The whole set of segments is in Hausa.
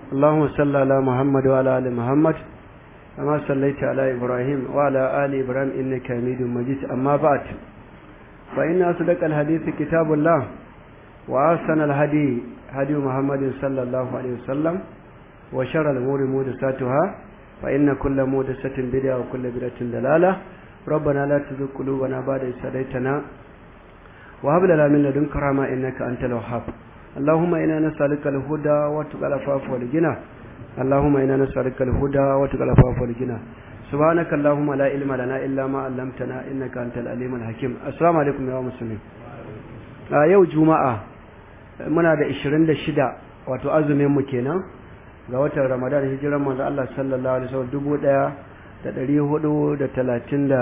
اللهم صل على محمد وعلى ال محمد كما صليت على ابراهيم وعلى ال ابراهيم انك حميد مجيد اما بعد فان اصدق الحديث كتاب الله واحسن الهدي هدي محمد صلى الله عليه وسلم وشر الامور محدثاتها فان كل محدثه بدعه وكل بدعه ضلاله ربنا لا تزغ قلوبنا بعد إذ هديتنا وهب لنا من لدنك رحمة إنك أنت الوهاب اللهم إنا نسألك الهدى وتقى العفاف والغنى اللهم إنا نسألك الهدى وتقى العفاف والغنى سبحانك اللهم لا علم لنا إلا ما علمتنا إنك أنت العليم الحكيم السلام عليكم يا مسلمين yau juma'a muna da 26 wato azumin mu kenan ga watan ramadan hijiran manzo Allah sallallahu alaihi wasallam dubu ɗaya da ɗari hudu da talatin da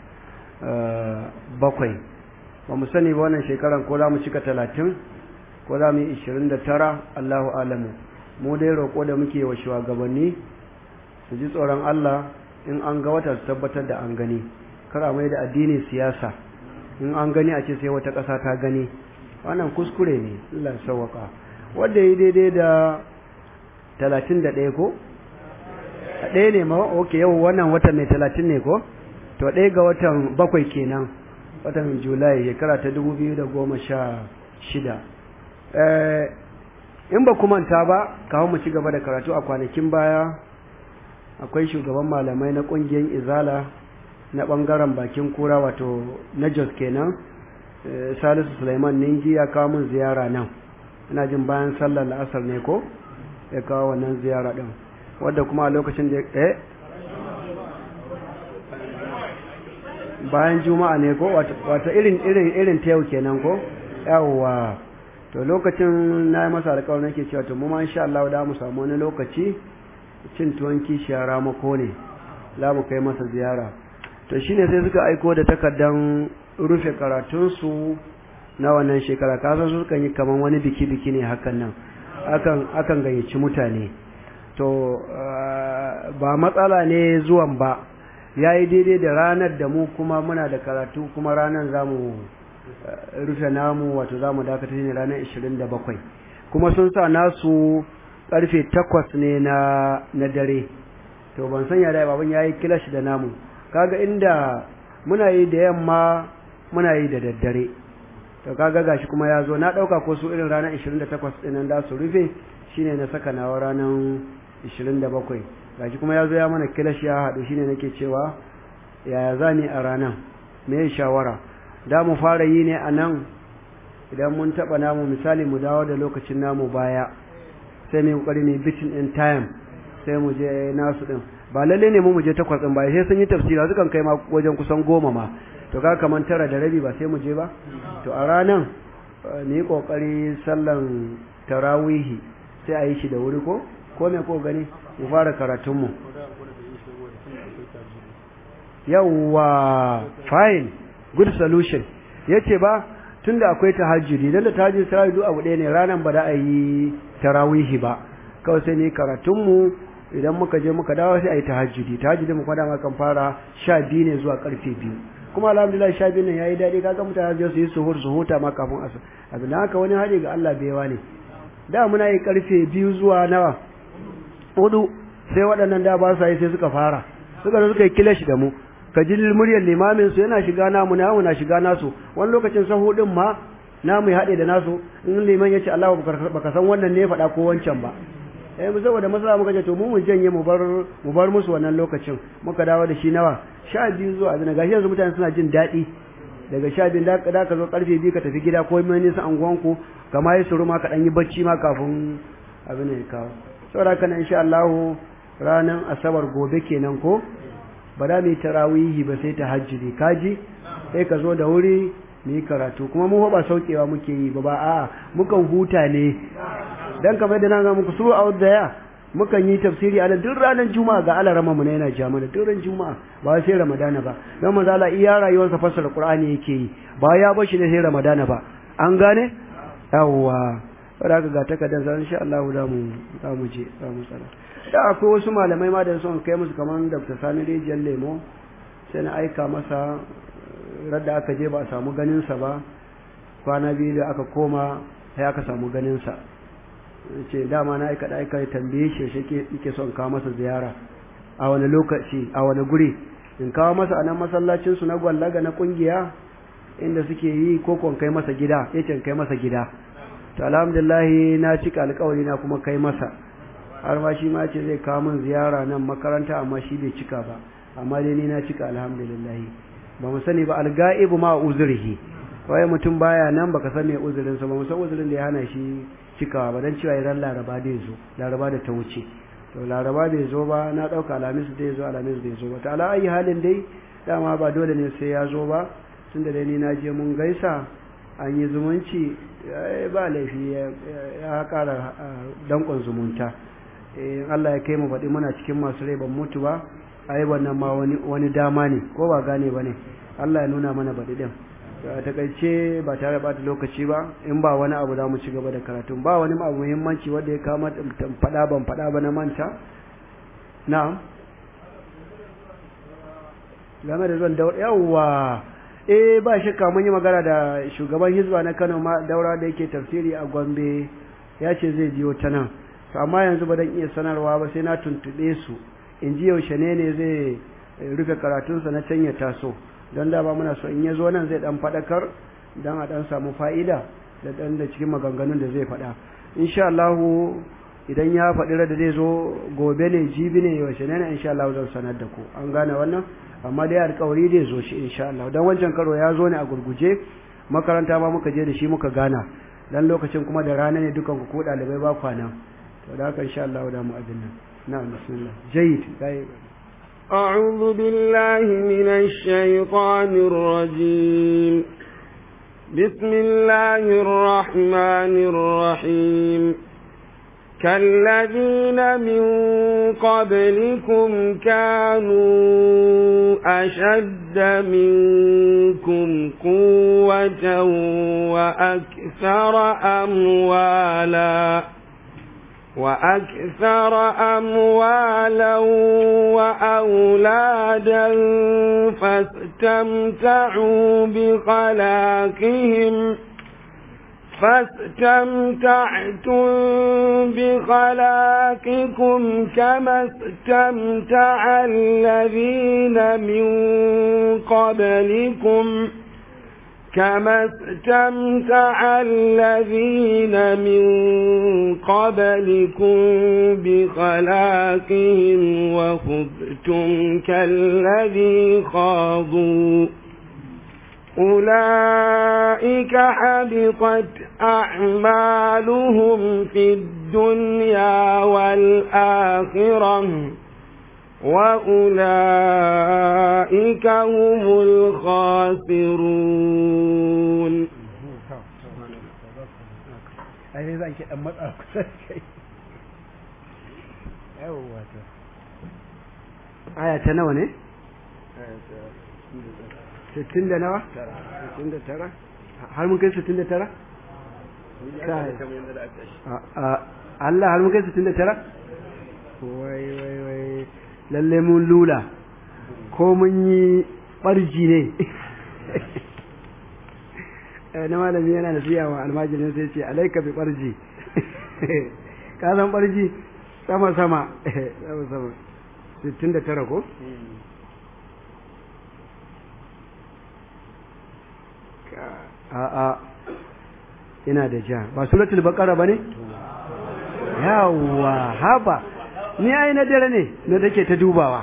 bakwai ba mu sani ba wannan shekaran ko za mu cika talatin ko za mu yi ishirin da tara allahu alamu mu dai roƙo da muke wa shugabanni su ji tsoron allah in an ga wata su tabbatar da an gani kar a mai da addini siyasa in an gani a ce sai wata ƙasa ta gani wannan kuskure ne allah sauwaka wanda yi daidai da talatin da ɗaya ko a ɗaya ne ma ok yau wannan watan mai talatin ne ko to ɗaya ga watan bakwai kenan watan julai shekara ta dubu biyu da goma sha shida in ba manta ba kawo mu ci gaba da karatu a kwanakin baya akwai shugaban malamai na ƙungiyar izala na ɓangaren bakin kura wato na jos kenan salisu suleiman ningi ya kawo min ziyara nan ina jin bayan sallar la'asar ne ko ya kawo wannan ziyara ɗin wadda kuma a lokacin da eh bayan juma'a ne ko wata irin irin irin ta yau kenan ko yawwa to lokacin na yi masa alƙawarin nake cewa to mu ma insha Allah da mu samu wani lokaci cin tuwon kishiya ramako ne za mu kai masa ziyara to shine sai suka aiko da takardan rufe karatunsu na wannan shekara kasan su kan yi kaman wani biki biki ne hakan nan akan akan gayyaci mutane to ba matsala ne zuwan ba ya yi daidai da ranar da mu kuma muna da karatu kuma ranar za mu rufe namu wato za mu dakata ne ranar 27 kuma sun sa nasu karfe 8 ne na na dare to ban sanya da baban ya yi kilash da namu kaga inda muna yi da yamma muna yi da daddare to kaga gashi kuma ya zo na ɗauka ko su irin ranar 28 ɗinan da su rufe shine na saka nawa ranar 27 gashi kuma ya zo ya mana kilashi ya haɗu shine nake cewa yaya za ni a ranar me shawara da mu fara yi ne a nan idan mun taɓa namu misali mu dawo da lokacin namu baya sai mu kokari ne bitin in time sai mu je nasu din ba lalle ne mu mu je takwas din ba sai sun yi tafsira sukan kai ma wajen kusan goma ma to ga kaman tara da rabi ba sai mu je ba to a ranan mu yi kokari sallan tarawihi sai a yi shi da wuri ko ko me ko gani mu fara karatunmu yawwa fine good solution yace ba tunda akwai tahajjudi dan da tahajjudi sai duk abu ɗaya ne ranan ba da a yi tarawihi ba kawai sai ne karatunmu idan muka je muka dawo sai a yi tahajjudi tahajjudi mu kwada kan fara sha biyu ne zuwa karfe biyu kuma alhamdulillah sha biyu nan yayi daɗi kaga mutane su yi suhur su huta ma kafin asar abin haka wani hali ga Allah baiwa ne da muna yi karfe biyu zuwa nawa hudu sai waɗannan da ba su yi sai suka fara suka zo suka yi kilashi da mu ka ji muryar limamin su yana shiga namu namu na shiga nasu wani lokacin sahu din ma namu ya haɗe da nasu in liman ya ce Allah baka san wannan ne faɗa ko wancan ba eh mu saboda masala muka ce to mu mun janye mu bar mu bar musu wannan lokacin muka dawo da shi nawa sha biyu zuwa abin gashi yanzu mutane suna jin daɗi daga sha biyu da ka zo karfe biyu ka tafi gida ko mai nisa anguwanku kama yi suru ma ka ɗan yi bacci ma kafin abin ya kawo saboda haka insha Allah ranar asabar gobe kenan ko ba da mu yi tarawihi ba sai ta hajjiri kaji sai ka zo da wuri mu yi karatu kuma mu ba saukewa muke yi ba ba a mukan huta ne dan kamar da na ga muku su out there mukan yi tafsiri a duk ranar juma'a ga alarama mu ne yana ja mana duk ran juma'a ba sai ramadana ba dan manzo Allah iya rayuwarsa fassara qur'ani yake yi ba ya bashi ne sai ramadana ba an gane yawwa saboda ga takardar sa insha Allah da mu za mu je za mu tsara da akwai wasu malamai ma da son kai musu kamar Dr. Sani Rijiyar Lemo sai na aika masa radda aka je ba a samu ganin sa ba kwana biyu da aka koma sai aka samu ganin sa ce dama na aika aika ya tambaye shi shi yake son kawo masa ziyara a wani lokaci a wani guri in kawo masa a nan masallacin su na gwallaga na kungiya inda suke yi ko kon kai masa gida yace kai masa gida to alhamdulillah na cika alƙawari na kuma kai masa har ma shi ma ce zai kawo min ziyara nan makaranta amma shi bai cika ba amma dai ni na cika alhamdulillah ba mu sani ba alga'ibu ma uzurihi wai mutum baya nan baka san me uzurin sa ba mu san uzurin da ya hana shi cikawa ba dan cewa idan laraba da zo laraba da ta wuce to laraba bai zo ba na dauka alamis da ya zo alamis bai zo ba ta ala ayi halin dai dama ba dole ne sai ya zo ba tunda dai ni na je mun gaisa an yi zumunci ba laifi ya kara dankon zumunta in Allah ya kai mu faɗi muna cikin masu rai ban mutu ba ai wannan ma wani wani dama ne ko ba gane ba ne Allah ya nuna mana baɗi ɗin a takaice ba tare da lokaci ba in ba wani abu za mu ci gaba da karatun ba wani abu muhimmanci wanda ya kama faɗa ban faɗa ba na manta na'am game da zuwan daura yawwa eh ba shakka mun yi magana da shugaban hizba na Kano ma daura da yake tafsiri a Gombe ya ce zai biyo ta nan to amma yanzu ba dan iya sanarwa ba sai na tuntube su in ji yaushe ne ne zai rufe karatunsa na can ya taso don da ba muna so in ya zo nan zai dan faɗakar don a dan samu fa'ida da dan da cikin maganganun da zai faɗa insha Allah idan ya faɗi da zai zo gobe ne jibi ne yaushe ne insha Allah zan sanar da ku an gane wannan amma dai alƙawari zai zo shi insha Allah dan wancan karo ya zo ne a gurguje makaranta ma muka je da shi muka gana dan lokacin kuma da rana ne dukan ku ko ɗalibai ba kwana to da haka insha Allah da mu abin nan na'am bismillah jayyid أعوذ بالله من الشيطان الرجيم بسم الله الرحمن الرحيم كالذين من قبلكم كانوا أشد منكم قوة وأكثر أموالاً وأكثر أموالا وأولادا فاستمتعوا بخلاقهم فاستمتعتم بخلاقكم كما استمتع الذين من قبلكم كما استمتع الذين من قبلكم بخلاقهم وخذتم كالذي خاضوا أولئك حبطت أعمالهم في الدنيا والآخرة وأولئك هم الخاسرون ai zan ki dan matsa kusa kai yawa to aya ta nawa ne 60 da nawa 69 har mun kai 69 kai Allah har mun kai 69 wai wai wai lalle mun lula ko mun yi barji ne na malami yana da siya wa almajirin sai ce alaika bi barji ka san barji sama sama sama sama 69 ko a'a ina da ja ba suratul baqara bane yawa haba ni ai na dare ne na take ta dubawa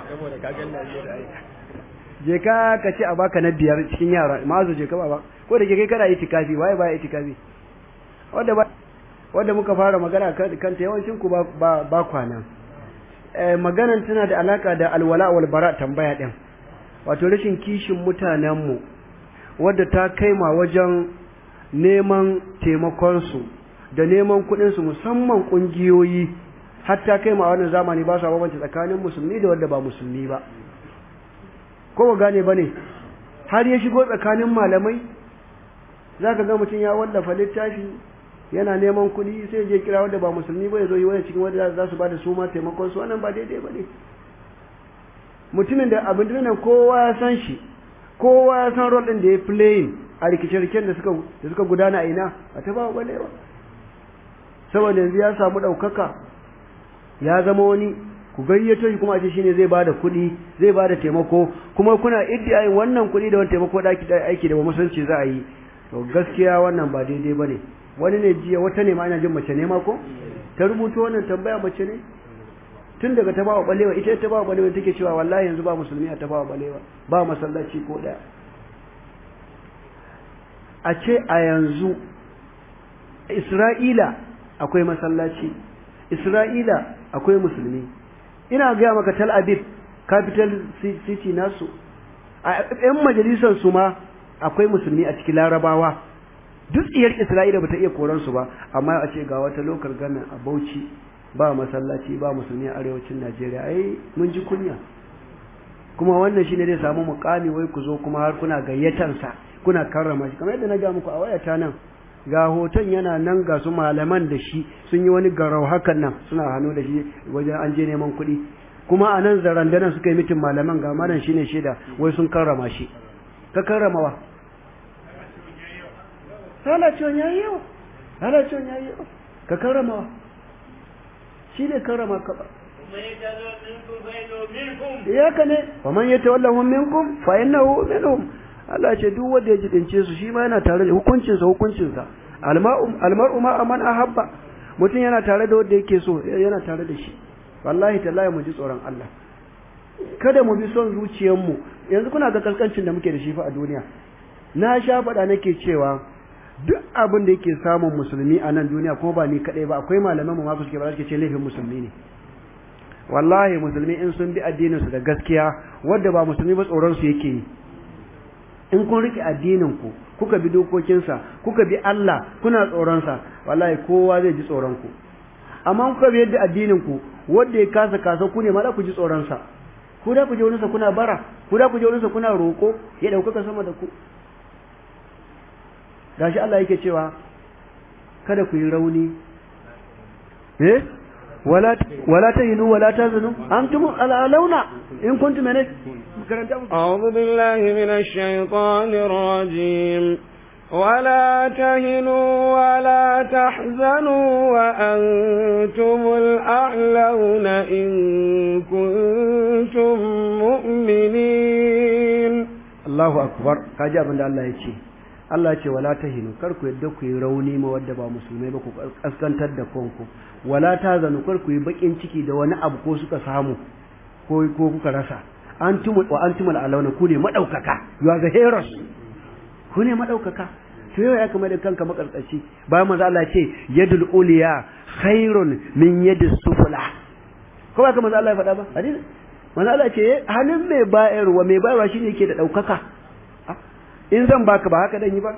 je ka ka ce a baka na biyar cikin yara mazu je ka ba ko da ke kai kana itikafi waye ba itikafi wanda ba wanda muka fara magana kan ta yawancin ku ba ba kwana eh maganan tana da alaka da alwala wal bara tambaya din wato rashin kishin mutanen mu wadda ta kaima wajen neman taimakon su da neman kuɗin su musamman kungiyoyi hatta kai ma wannan zamani ba sa bambance tsakanin musulmi da wanda ba musulmi ba ko ba gane bane har ya shigo tsakanin malamai zaka ga mutum ya wallafa littafi yana neman kuɗi sai je kira wanda ba musulmi ba ya zo yi wani cikin wanda za su ba da su ma taimakon su wannan ba daidai ba ne mutumin da abin nan kowa ya san shi kowa ya san rol ɗin da ya playing a rikice-rikicen da suka da suka gudana a ina a ta ba balewa saboda yanzu ya samu ɗaukaka ya zama wani ku gayyato shi kuma a ce shine zai bada kuɗi zai bada taimako kuma kuna iddiyayin wannan kuɗi da wani taimako da aiki da ba musulunci za a yi to gaskiya wannan ba daidai ba ne wani ne jiya wata ne ma ina jin mace ne ma ko ta rubuto wannan tambaya mace ne tun daga ta bawa balewa ita ta bawa balewa take cewa wallahi yanzu ba musulmi a ta bawa balewa ba masallaci ko daya a ce a yanzu Isra'ila akwai masallaci Isra'ila akwai musulmi ina gaya maka Tel Aviv capital city nasu a yan majalisar su ma akwai musulmi a cikin larabawa duk iyar Isra'ila bata iya koran su ba amma a ce ga wata lokal gana a Bauchi ba masallaci ba musulmi a arewacin Najeriya ai mun ji kunya kuma wannan shine zai samu mukami wai ku zo kuma har kuna gayyatansa kuna karrama shi kamar yadda na ga muku a wayata nan ga hoton yana nan ga su malaman da shi sun yi wani garau hakan nan suna hannu da shi wajen an je neman kuɗi kuma a nan zarandanan suka yi mitin malaman ga malam shine shaida wai sun karrama shi ka karrama wa halacewan ya yi yawa halacewan ya yi yawa ka karrama wa shi ne karrama ka ba ya ka ne wa man yata wallahun minkum fa innahu minhum Allah ce duk wanda ya jidince su shi ma yana tare da hukuncinsa hukuncinsa almar'u ma man ahabba mutum yana tare da wanda yake so yana tare da shi wallahi tallahi mu ji tsoron Allah kada mu bi son zuciyarmu yanzu kuna ga kaskancin da muke da shi fa a duniya na sha faɗa nake cewa duk abin da yake samun musulmi a nan duniya ko ba ni kadai ba akwai malaman mu ma suke ba suke ce laifin musulmi ne wallahi musulmi in sun bi addinin su da gaskiya wanda ba musulmi ba tsoron su yake yi in kun rike addinin ku kuka bi dokokinsa kuka bi Allah kuna tsoron sa wallahi kowa zai ji tsoron ku amma kuka bi yadda addinin ku wanda ya kasa kasa ku ne ma za ku ji tsoron sa ku da ku je wurinsa kuna bara ku da ku je wurinsa kuna roko ya dauka sama da ku gashi Allah yake cewa kada ku yi rauni eh wala wala tahinu wala tazunu antum alalauna in kuntum min أعوذ بالله من الشيطان الرجيم ولا تهنوا ولا تحزنوا وأنتم الأعلون إن كنتم مؤمنين الله أكبر كاجا من الله يجي Allah ce wala tahinu kar ku yadda ku yi rauni ma wadda ba musulmai ba ku kaskantar da kanku wala tazanu kar ku yi bakin ciki da wani abu ko suka samu ko ko kuka rasa antum wa antum alawna ku ne madaukaka you are the heroes ku ne madaukaka to yau ya kama da kanka makarkaci bayan manzo Allah ce yadul uliya khairun min yadis sufla ko ba kamar Allah ya faɗa ba hadisi manzo Allah ce hannun mai bayarwa mai bayarwa shine yake da daukaka in zan baka ba haka dan yi ba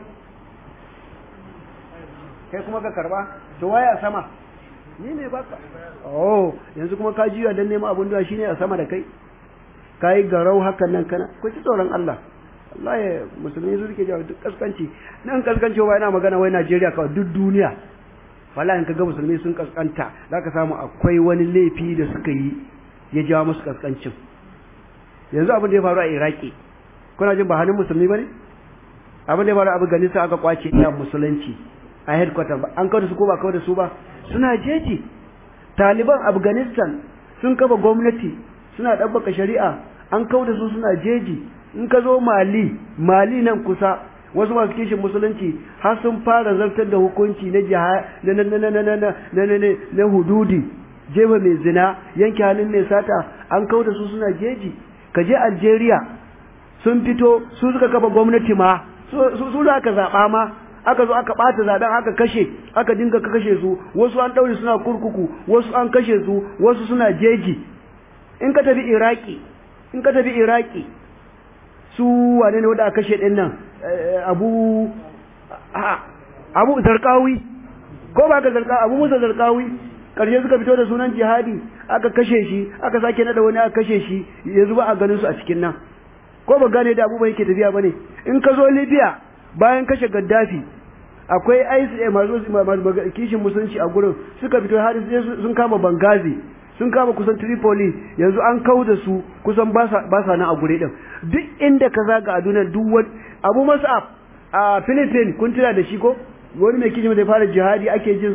kai kuma ka karba to waya sama ni ne baka oh yanzu kuma ka jiya dan neman abun da shine a sama da kai kai garau hakan nan kana ku ci tsoron Allah wallahi musulmi su suke jawo duk kaskanci nan kaskanci ba ina magana wai Najeriya kawai duk duniya wallahi in kaga musulmi sun kaskanta zaka samu akwai wani laifi da suka yi ya jawo musu kaskancin yanzu abin da ya faru a Iraki kuna jin ba hannun musulmi bane abin da ya faru a Afghanistan aka kwace ya musulunci a headquarter ba an kawo da su ko ba kawo da su ba suna jeji Taliban Afghanistan sun kafa gwamnati suna ɗabbaka shari'a an kawo da su suna jeji in ka zo Mali Mali nan kusa wasu masu kishin musulunci har sun fara zartar da hukunci na jiha na na na na na na na na hududi jefa mai zina yanke hannun mai sata an kawo da su suna jeji ka je Algeria sun fito su suka kafa gwamnati ma su za ka zaɓa ma aka zo aka ɓata zaɓen aka kashe aka dinga kashe su wasu an ɗaure suna kurkuku wasu an kashe su wasu suna jeji in ka tafi iraki in ka tafi iraki su wane ne wanda aka kashe ɗin nan abu abu zarkawi ko ba ka zarkawi abu musa zarkawi ƙarshe suka fito da sunan jihadi aka kashe shi aka sake nada wani aka kashe shi yanzu ba a ganin su a cikin nan ko ba gane da abubuwan yake tafiya bane in ka zo libya bayan kashe gaddafi akwai ICA masu kishin musulunci a gurin suka fito har sun kama Bangazi sun kama kusan Tripoli yanzu an kau da su kusan ba sa nan a gure din duk inda ka zaga a duniyar duk wani Abu Mus'ab a Philippines kun tuna da shi ko wani mai kishin da fara jihadi ake jin sa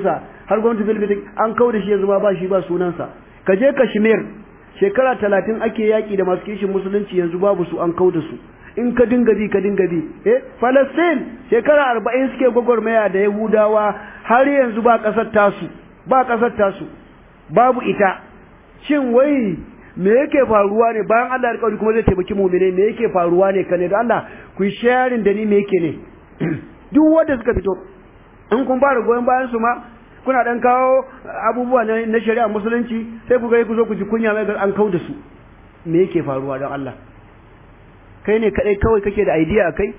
har gwamnati bilbitin an kau da shi yanzu ma ba shi ba sunansa ka je kashmir shekara talatin ake yaƙi da masu kishin musulunci yanzu babu su an kau da su in ka dinga bi ka dinga bi eh Palestine shekara arba'in suke gwagwarmaya da Yahudawa har yanzu ba ƙasar tasu ba ƙasar tasu babu ita shin wai me yake faruwa ne bayan Allah ya kauri kuma zai taimaki mu'mine me yake faruwa ne kane da Allah ku yi sharing da ni me yake ne duk wanda suka fito in kun fara goyon bayan su ma kuna dan kawo abubuwa na shari'a musulunci sai ku ga ku zo ku ji kunya mai an kau da su me yake faruwa don Allah kai ne kadai kawai kake da idea akai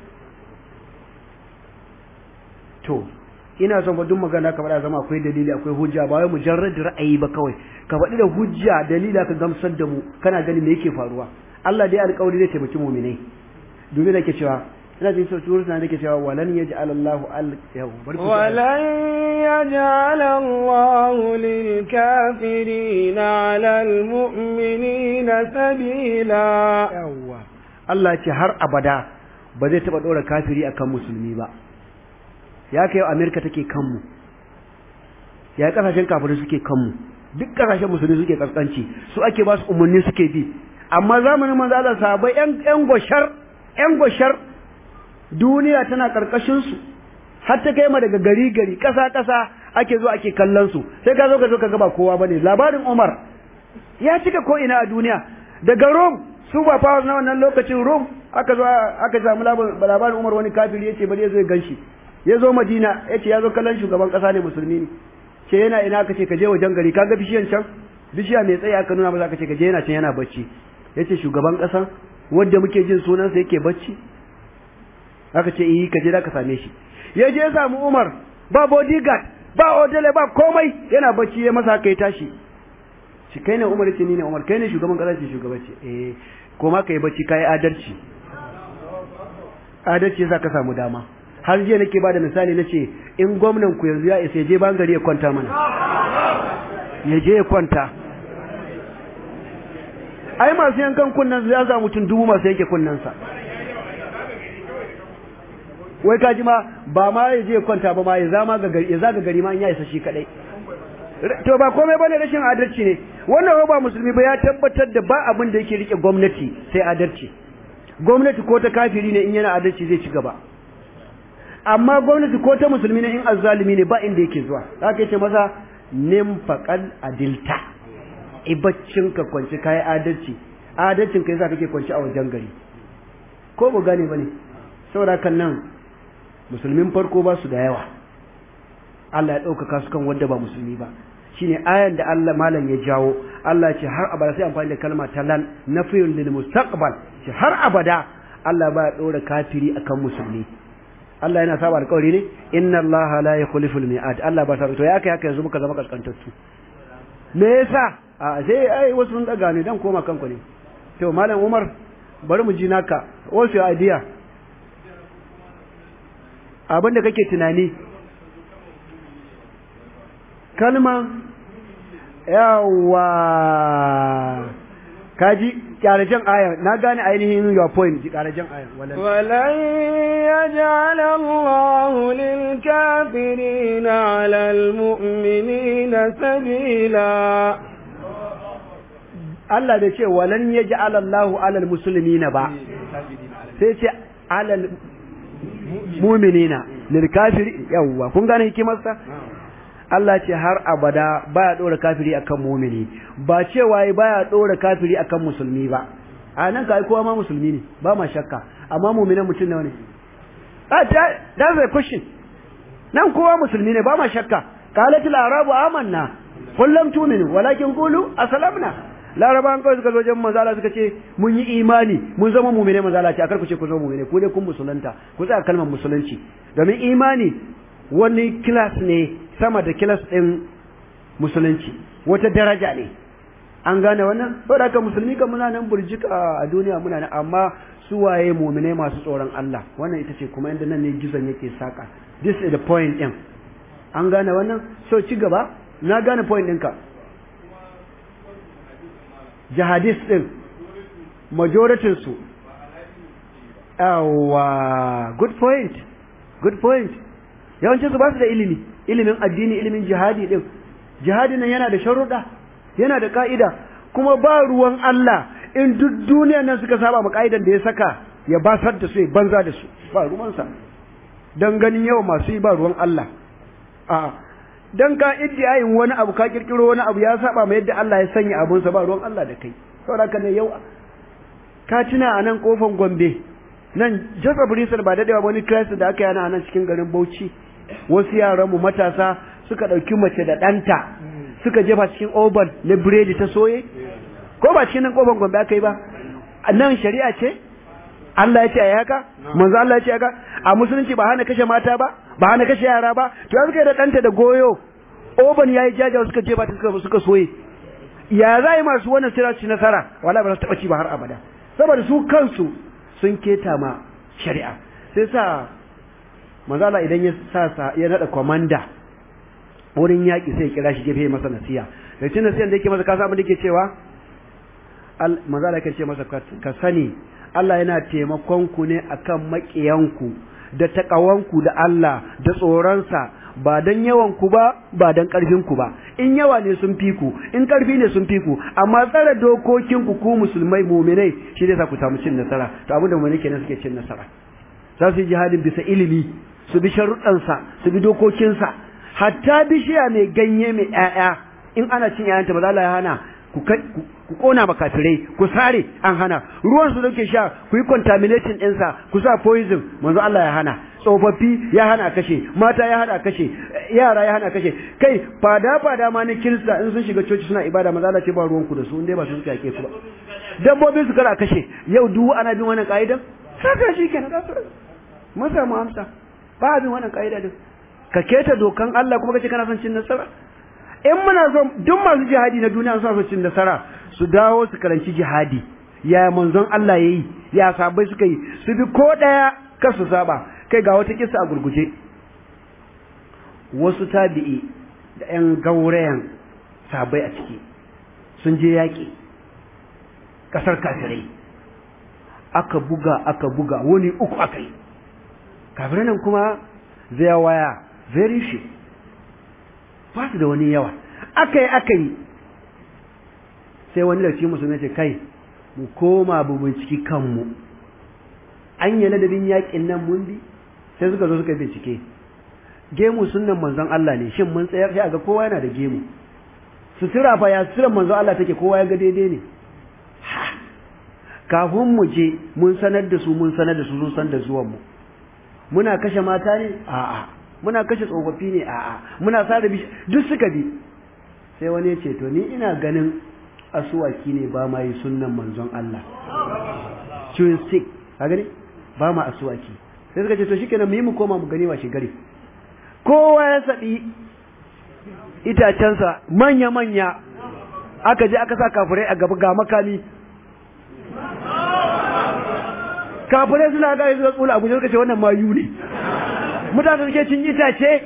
to ina son duk magana ka faɗa zama akwai dalili akwai hujja ba wai mujarrad ra'ayi ba kawai ka faɗi da hujja dalila ka gamsar da mu kana gani me yake faruwa Allah dai alƙawari zai taimaki mu'minai dubi da ke cewa ina jin sau turu na nake cewa walan yaj'al Allah al yau walan yaj'al Allah lil kafirin 'ala al mu'minina sabila yawa Allah ce har abada ba zai taba dora kafiri akan musulmi ba ya kai Amerika take kanmu ya kasashen kafirai suke kanmu duk kasashen musulmi suke kaskanci su ake ba su umarni suke bi amma zamanin manzo Allah sahabbai yan yan goshar yan goshar duniya tana karkashin su har ta kai ma daga gari gari kasa kasa ake zo ake kallon su sai ka zo ka zo ka ga ba kowa bane labarin Umar ya cika ko ina a duniya daga Rome su ba powers na wannan lokacin Rome aka zo aka samu labarin Umar wani kafiri yace bari ya zo ya ganshi ya zo Madina yace ya zo kallon shugaban kasa ne musulmi ne ce yana ina aka ce ka je wajen gari kaga bishiyan can bishiya mai tsaye aka nuna masa aka ce ka je yana can yana bacci yace shugaban kasa wanda muke jin sunansa yake bacci aka ce eh ka je da ka same shi ya je ya samu Umar ba bodyguard ba odele ba komai yana bacci ya masa kai tashi shi kai ne Umar ce ni ne Umar kai ne shugaban kasa ce shugaba ce eh koma kai bacci kai adalci adalci yasa ka samu dama har jiya nake bada misali nace in gwamnan ku yanzu ya isa je bangare ya kwanta mana ya je ya kwanta ai masu yankan kunnan ya za mutum dubu masu yanke kunnansa wai kaji ma ba ma ya je kwanta ba ma ya zama ga gari ya zaga gari ma in ya isa shi kadai to ba komai bane rashin adalci ne wannan ba musulmi ba ya tabbatar da ba abin da yake rike gwamnati sai adalci gwamnati ko ta kafiri ne in yana adalci zai ci gaba amma gwamnati ko ta musulmi ne in azzalimi ne ba inda yake zuwa haka yace masa nim faqal adilta ibaccin ka kwanci kai adalci adalcin ka yasa kake kwanci a wajen gari ko ba gane bane saboda kan nan musulmin farko ba su da yawa Allah ya ɗaukaka su kan wanda ba musulmi ba shine ayan da Allah malam ya jawo Allah ce har abada sai amfani da kalma ta lan nafiyun lil mustaqbal ce har abada Allah ba ya ɗora kafiri akan musulmi Allah yana saba alƙawari ne inna Allah la yukhlifu al-mi'ad Allah ba sa to ya kai haka yanzu muka zama kaskantattu me yasa a sai ai wasu sun daga ne dan koma kanku ne to malam Umar bari mu ji naka what's your idea abin da kake tunani kalma yawa kaji kyarajen aya na gane ainihin your point ji kyarajen aya walan yaj'al Allahu lil kafirin 'ala al mu'minina sabila Allah bai ce walan yaj'al Allahu 'ala al muslimina ba sai ce 'ala al mu'minina lil kafiri yawa kun gane hikimarsa Allah ce har abada baya dora kafiri akan mumini ba cewa baya dora kafiri akan musulmi ba a nan kai kowa ma musulmi ne ba ma shakka amma mu'minan mutum nawa ne ah that's a question nan kowa musulmi ne ba ma shakka qalat al arabu amanna qul lam tu'minu walakin qulu aslamna larabawan kawai suka zo wajen manzala suka ce mun yi imani mun zama mu'mine manzala ce akar ku ce ku zama mu'mine ku dai kun musulunta ku tsaya kalmar musulunci domin imani wani kilas ne sama da kilas ɗin musulunci wata daraja ne an gane wannan saboda haka musulmi kan muna nan burjika a duniya muna nan amma su waye mu'mine masu tsoron Allah wannan ita ce kuma inda nan ne gizon yake saka this is the point ɗin an gane wannan so ci gaba na gane point ɗinka jihadist ɗin majoritin su yawa good point good point yawancin su ba su da ilimi ilimin addini ilimin jihadi din jihadi nan yana da sharuɗa yana da ka'ida kuma ba ruwan Allah in duk duniya nan suka saba ma ka'idan da ya saka ya basar da su ya banza da su ba ruwansa dan ganin yawa masu yi ba ruwan Allah a'a dan ka iddiyayin wani abu ka kirkiro wani abu ya saba ma yadda Allah ya sanya abunsa ba ruwan Allah da kai saboda ka ne yau ka tuna a nan kofan Gombe nan Joseph Rizal ba dadewa wani crisis da aka yi a nan cikin garin Bauchi wasu yaran mu matasa suka dauki mace da danta suka jefa cikin oven na biredi ta soye ko ba cikin nan kofan Gombe aka yi ba nan shari'a ce Allah ya ce a haka manzo Allah ya ce haka a musulunci ba hana kashe mata ba ba hana kashe yara ba to yanzu kai da danta da goyo oban yayi jaja suka je ba ta suka suka soye ya za yi masu wannan sira ci nasara wala ba za su taba ci ba har abada saboda su kansu sun keta ma shari'a sai sa manzo Allah idan ya sa ya nada komanda wurin yaki sai ya kira shi gefe masa nasiya da cin nasiyan da yake masa kasa abin da yake cewa manzo Allah yake ce masa ka sani Allah yana taimakon ku ne akan maƙiyanku da taƙawanku da Allah da tsoronsa ba don yawanku ba ba don ƙarfinku ba in yawa ne sun fi ku in ƙarfi ne sun fi ku amma tsare dokokinku ku musulmai muminai shi zai sa ku samu cin nasara to abin da muminai kenan suke cin nasara za su yi jihadin bisa ilimi su bi sharuɗansa su bi dokokinsa hatta bishiya mai ganye mai ƴaƴa in ana cin ƴaƴanta ba za la hana ku ku kona makafirai ku sare an hana ruwan su dauke sha ku yi contaminating ɗinsa ku sa poison manzo Allah ya hana tsofaffi ya hana kashe mata ya hana kashe yara ya hana kashe kai fada fada ma na kirista in sun shiga coci suna ibada manzo Allah ce ba ruwan ku da su indai ba su suka yake su ba dabbobin su kara kashe yau duk ana bin wannan ka'idan saka shi kenan da mun samu amsa ba bin wannan ka'ida din ka keta dokan Allah kuma kace kana son cin nasara in muna so duk masu jihadi na duniya suna son cin nasara su dawo su karanci jihadi ya manzon Allah yayi ya sabai suka yi su bi ko daya kar su saba kai ga wata kissa a gurguje wasu tabi'i da ƴan gaurayan sabai a ciki sun je yaƙi ƙasar kafirai aka buga aka buga wani uku aka yi kafirai nan kuma zai waya very few ba su da wani yawa aka yi aka yi sai wani lauci musulmi ce kai mu koma bu binciki kanmu an yi ladabin yakin nan mun bi sai suka zo suka bincike gemu sunnan manzon Allah ne shin mun tsayar sai aga kowa yana da gemu sutura fa ya suturan manzon Allah take kowa ya ga daidai ne kafin mu je mun sanar da su mun sanar da su sun san da zuwan mu muna kashe mata ne a'a muna kashe tsofaffi ne a'a muna sare bishi duk suka bi sai wani ya ce to ni ina ganin asuwaki ne ba ma yi sunnan manzon Allah chewing stick ka gani ba ma asuwaki sai suka ce to shikenan mu yi mu koma mu gani washe gari kowa ya saɗi itacensa manya manya aka je aka sa kafirai a gaba ga makami kafirai suna ga suka tsula abu suka ce wannan mayu ne mutane suke cin itace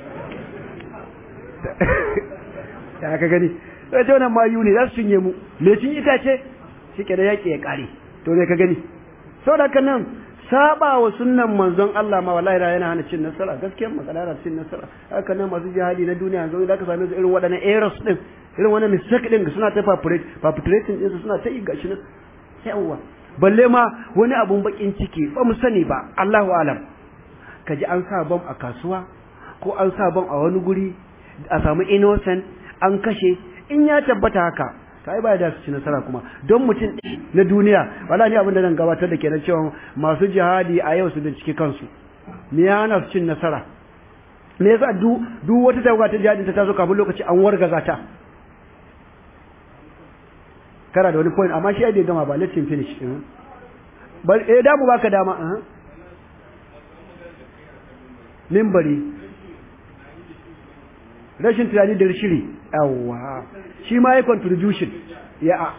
ya ka gani sai ce wannan mayu ne za su cinye mu me cin itace shi ke da yaƙi ya ƙare to ne ka gani saboda haka nan saba wa sunnan manzon Allah ma wallahi yana hana cin nasara gaskiyar magana yana cin nasara haka nan masu jihadi na duniya yanzu da ka same su irin waɗannan errors din irin wannan mistake din suna ta perpetrating din suna ta yi gashi nan yawa balle ma wani abun bakin ciki ba mu sani ba Allahu alam kaji an sa bom a kasuwa ko an sa bom a wani guri a samu innocent an kashe in ya tabbata haka kai ba da su ci nasara kuma don mutum na duniya wala ni abin da zan gabatar da kenan cewa masu jihadi a yau su bincike kansu me ya hana su cin nasara me yasa duk duk wata tawaga ta jihadin ta tazo kafin lokaci an wargaza ta kana da wani point amma shi ai bai gama ba let's finish bal eh da mu baka dama eh mimbari rashin tunani da shiri yawa shi ma ya contribution ya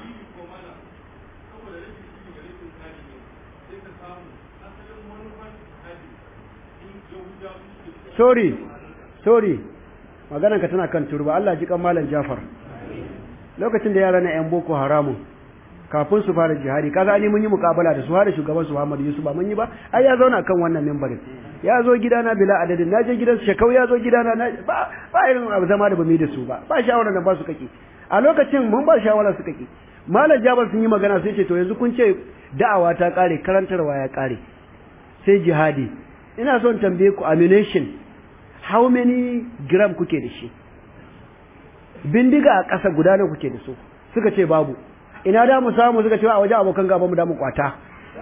sorry sorry maganarka tana kan turba Allah ji kan malam Jafar lokacin da yara na yan boko haramun kafin su fara jihadi kaza ni mun yi mukabala da su har da shugaban su Muhammad Yusuf ba mun yi ba ai ya zauna kan wannan mimbarin ya zo gidana bila adadin na je gidan shekau ya zo gidana na ba ba irin abu zama da bamu da su ba ba shawara da ba su kake a lokacin mun ba shawara su kake malam Jabir sun yi magana sai ce to yanzu kun ce da'awa ta kare karantarwa ya kare sai jihadi ina son tambaye ku ammunition how many gram kuke da shi bindiga a ƙasa guda nawa kuke da su suka ce babu ina da mu samu suka ce a waje abokan gaba mu da mu kwata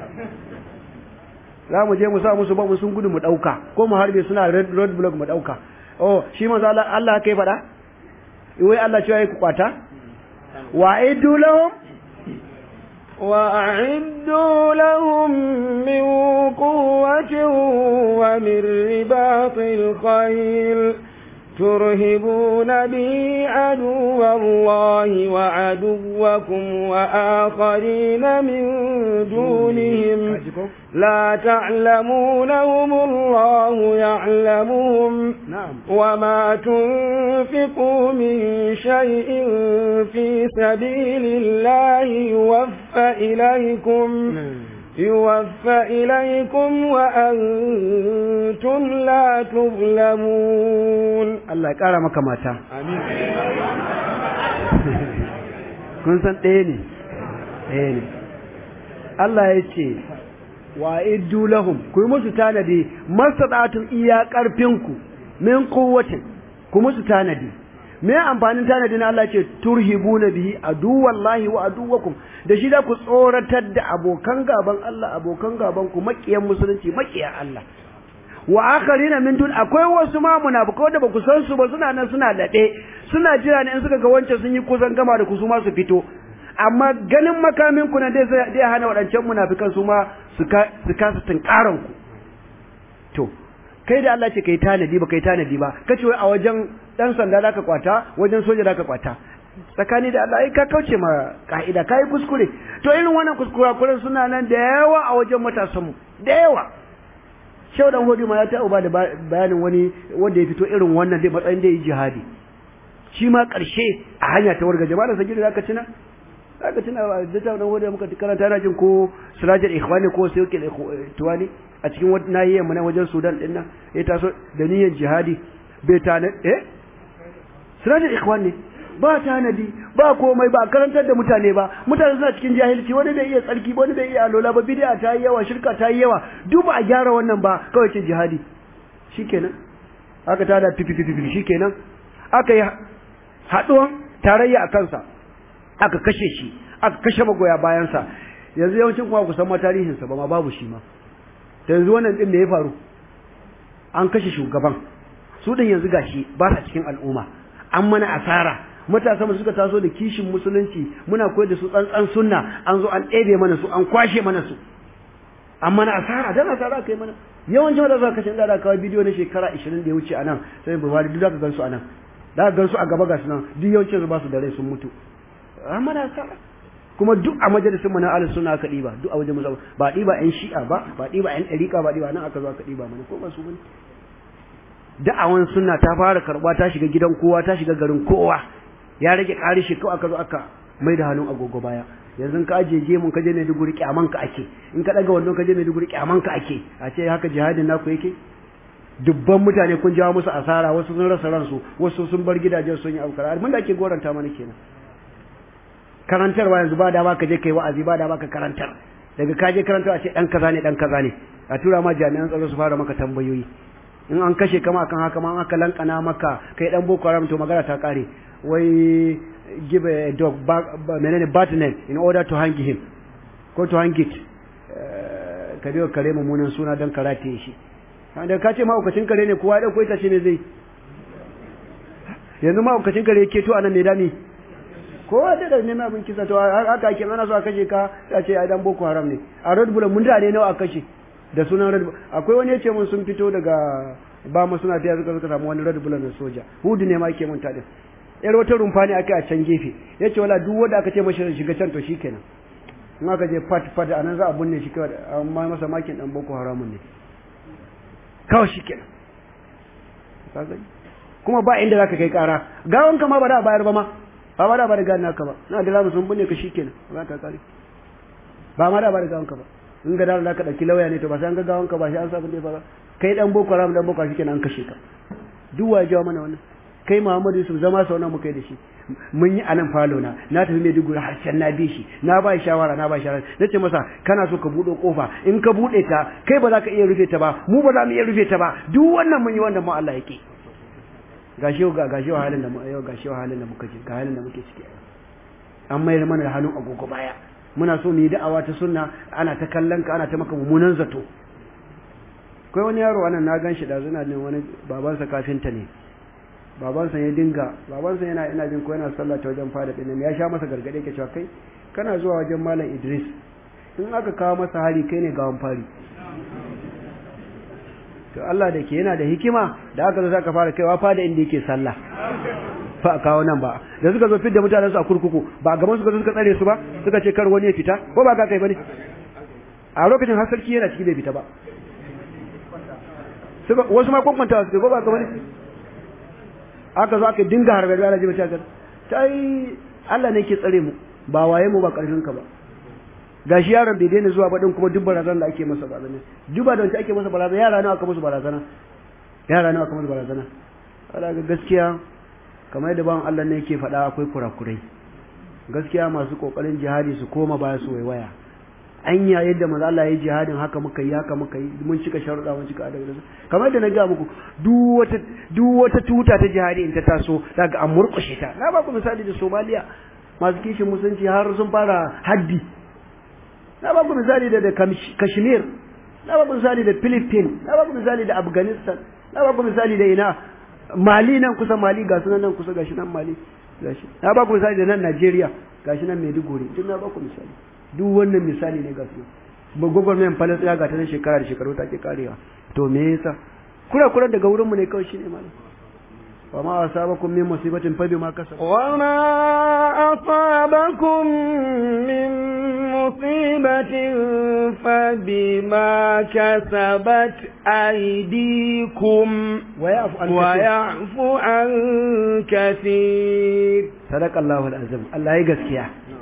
za mu je mu sa musu ba mu sun gudu mu dauka ko mu harbe suna road block mu dauka oh shi manzo Allah Allah kai fada wai Allah cewa ku kwata wa aidu lahum وأعدوا لهم من قوة ومن رباط الخيل ترهبون به عدو الله وعدوكم وآخرين من دونهم لا تعلمونهم الله يعلمهم نعم وما تنفقوا من شيء في سبيل الله يوفى إليكم يوفى إليكم وأنتم لا تظلمون Allah ya ƙara maka mata kun san ɗaya ne ɗaya ne Allah ya ce wa iddu lahum ku yi musu tanadi masadatun iya ƙarfinku min quwwatin ku musu tanadi me amfanin tanadi na Allah ce turhibuna bihi aduwallahi wa aduwakum da shi da ku tsoratar da abokan gaban Allah abokan gaban ku makiyan musulunci makiyan Allah wa akharina min dun akwai wasu ma munafikai da baku san su ba suna nan suna dade suna jira ne in suka ga wancan sun yi kusan gama da ku su ma su fito amma ganin makamin ku na dai zai hana wadancan munafikan su ma su ka su kasa tunkaran ku to kai da Allah ce kai tanadi ba kai tanadi ba kace wai a wajen dan sanda zaka kwata wajen soja zaka kwata tsakani da Allah ai ka kauce ma ka'ida kai kuskure to irin wannan kuskura kuren suna nan da yawa a wajen matasan mu da yawa Shehu dan Hodi ma ya ta uba da bayanin wani wanda ya fito irin wannan dai matsayin da yi jihadi shi ma karshe a hanya ta warga jama'a sa gida zaka tuna zaka tuna da ta dan Hodi muka karanta na jin ko Sirajul Ikhwani ko Sayyidul Tuwani a cikin wata nahiyar mu na wajen Sudan din nan ya taso da niyyar jihadi bai ta eh Sirajul Ikhwani ba tanadi ba komai ba karantar da mutane ba mutane suna cikin jahilci wani bai iya tsarki wani bai iya alola ba bid'a ta yi yawa shirka ta yi yawa duk ba a gyara wannan ba kawai ce jihadi shikenan aka tada fifififi shikenan aka yi haɗuwan tarayya a kansa aka kashe shi aka kashe magoya bayansa yanzu yawancin kuma ku san ma tarihinsa ba ma babu shi ma ta yanzu wannan din da ya faru an kashe shugaban su din yanzu gashi ba sa cikin al'umma an mana asara matasa mu suka taso da kishin musulunci muna koyar da su tsantsan sunna an zo an ɗebe mana su an kwashe mana su an mana asara dan asara kai mana yawancin wanda suka kashe da kawai bidiyo na shekara 20 da ya wuce anan sai Buhari duk zaka gansu anan da gansu a gaba gasu nan duk yawancin su ba su da rai sun mutu an mana asara kuma duk a majalisin mu na ahlus sunna aka diba duk a wajen mu ba diba yan shi'a ba ba diba yan dariqa ba diba nan aka zo aka diba mana ko ba su bane da'awan sunna ta fara karba ta shiga gidan kowa ta shiga garin kowa ya rage ƙari shi kawai aka zo aka mai da hannun agogo baya yanzu ka aje je mun ka je Maiduguri kyaman ka ake in ka daga wannan ka je Maiduguri kyaman ka ake a ce haka jihadin naku yake dubban mutane kun jawo musu asara wasu sun rasa ransu wasu sun bar gidajen sun yi aukara mun da ake goranta mana kenan karantarwa yanzu ba da ba ka je kai wa'azi ba da ba ka karantar daga ka je karantar a ce dan kaza ne dan kaza ne a tura ma jami'an tsaro su fara maka tambayoyi in an kashe kama akan haka ma aka lankana maka kai dan boko haram to magana ta kare wai give a dog back menene batnet in order to hang him ko to hang it ka biyo kare mummunan suna don karate shi da ka ce mahaukacin kare ne kowa ya dauko ita ce ne zai yanzu mahaukacin kare ke to anan ne dami kowa da da neman abin kisa to haka ake ana so a kashe ka ta ce ai dan boko haram ne a red bull mun da ne nawa a kashe da sunan red bull akwai wani yace mun sun fito daga ba mu suna fiya suka suka samu wani red bull na soja hudu ne ma ke mun tadin yar wata rumfa ne aka a can gefe yace wala duk wanda aka ce mashi shiga can to shikenan in aka je fat fat anan za a binne shi kawai amma masa makin dan boko haramun ne kawai shikenan ka gani kuma ba inda zaka kai kara gawan ka ma ba da bayar ba ma ba ma da ba da gani naka ba na da lamu sun bunne ka shikenan ba ta kare ba ma da ba da gawanka ba in ga da ka dauki lauya ne to ba sai an ga gawanka ba sai an sa bude ba kai dan boko haram dan boko shikenan an kashe ka duk wa jawo mana wannan kai Muhammadu Yusuf zama sau nawa muka yi da shi mun yi anan falo na na tafi mai duguri har can na bi shi na ba shawara na ba shawara nace masa kana so ka bude kofa in ka bude ta kai ba za ka iya rufe ta ba mu ba za mu iya rufe ta ba duk wannan mun yi wannan mu Allah yake gashi ga gashi halin da mu yau gashi halin da muka ji ga halin da muke ciki an mayar mana da hannun agogo baya muna so mu yi da'awa ta sunna ana ta kallon ka ana ta maka mummunan zato kai wani yaro anan na gan shi da zuna ne wani babansa kafinta ne babansa ya dinga babansa yana ina jin ko yana sallah ta wajen fada din ya sha masa gargade ke cewa kai kana zuwa wajen malam Idris in aka kawo masa hari kai ne gawan fari to Allah da ke yana da hikima da aka zo zaka fara kaiwa fada inda yake sallah fa a kawo nan ba da suka zo fidda mutanen su a kurkuku ba gaban suka zo suka tsare su ba suka ce kar wani ya fita ko ba ka kai bane a lokacin har sarki yana ciki bai fita ba suka wasu ma kwakwanta su ko ba ka bane aka zo aka dinga harbe da Allah ji mata kan sai Allah ne ke tsare mu ba waye mu ba karfin ka ba gashi yaron bai daina zuwa ba din kuma duk barazana da ake masa barazana duba da wanda ake masa barazana yara nawa aka musu barazana yara nawa aka musu barazana Allah ga gaskiya kamar yadda bawan Allah ne yake faɗa akwai kurakurai gaskiya masu kokarin jihadi su koma baya su waiwaya anya yadda manzo Allah ya yi jihadin haka muka yi haka muka yi mun cika sharuɗa mun cika adabi kamar yadda na ga muku duk wata duk wata tuta ta jihadi in ta taso daga an murƙushe ta na ba ku misali da Somalia masu kishin musulunci har sun fara haddi na ba ku misali da da Kashmir na ba ku misali da Philippines na ba ku misali da Afghanistan na ba ku misali da ina Mali nan kusa Mali ga sunan nan kusa gashi nan Mali gashi na ba ku misali da nan Najeriya gashi nan Maiduguri duk na ba ku misali duk wannan misali ne ga su ba gwagwarmayan falasɗina ga ta na shekara da shekaru ta ke karewa to me yasa kura kura daga wurinmu ne kawai shine malam wa ma asabakum min musibatin fa bima kasabat wa ma asabakum min musibatin fa bima kasabat aydikum wa ya'fu an wa ya'fu an kathir sadaqallahu alazim Allah ya gaskiya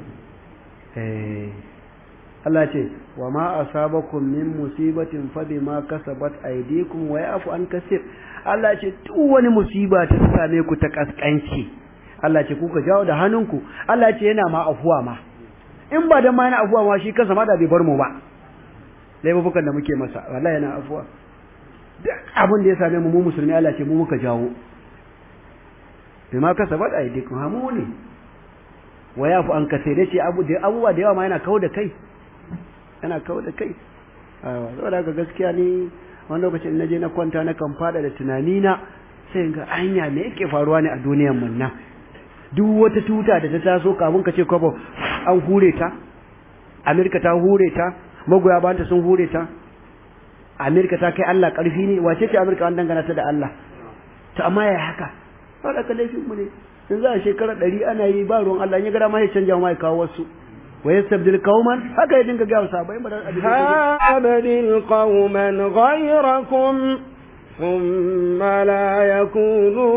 Allah ce wa ma asabakum min musibatin fa bima kasabat aydikum wa ya'fu an kaseer Allah ce duk wani musiba ta same ku ta kaskanci Allah ce kuka jawo da hannunku Allah ce yana ma afuwa ma in ba dan ma yana afuwa ma shi kansa ma da bai bar mu ba laifukan da muke masa wallahi yana afuwa duk abin da ya same mu mu musulmi Allah ce mu muka jawo bima kasabat aydikum hamu ne wa yafu an kace da ce abu da abubuwa da yawa ma yana kawo da kai yana kawo da kai aiwa saboda haka gaskiya ni wani lokacin na je na kwanta na kan fada da tunani na sai ga anya me yake faruwa ne a duniyar mun nan duk wata tuta da ta taso kafin ka ce kwabo an hure ta Amerika ta hure ta magoya banta sun hure ta Amerika ta kai Allah karfi ne wace ce Amerika an dangana ta da Allah to amma ya haka saboda ka laifin mu ne in za a shekara ɗari ana yi ba ruwan Allah ya gara ma ya canja ma ya kawo wasu wa yastabdil qauman haka ya dinga ga wasu bai madan abin ha abadil qauman ghayrakum thumma la yakunu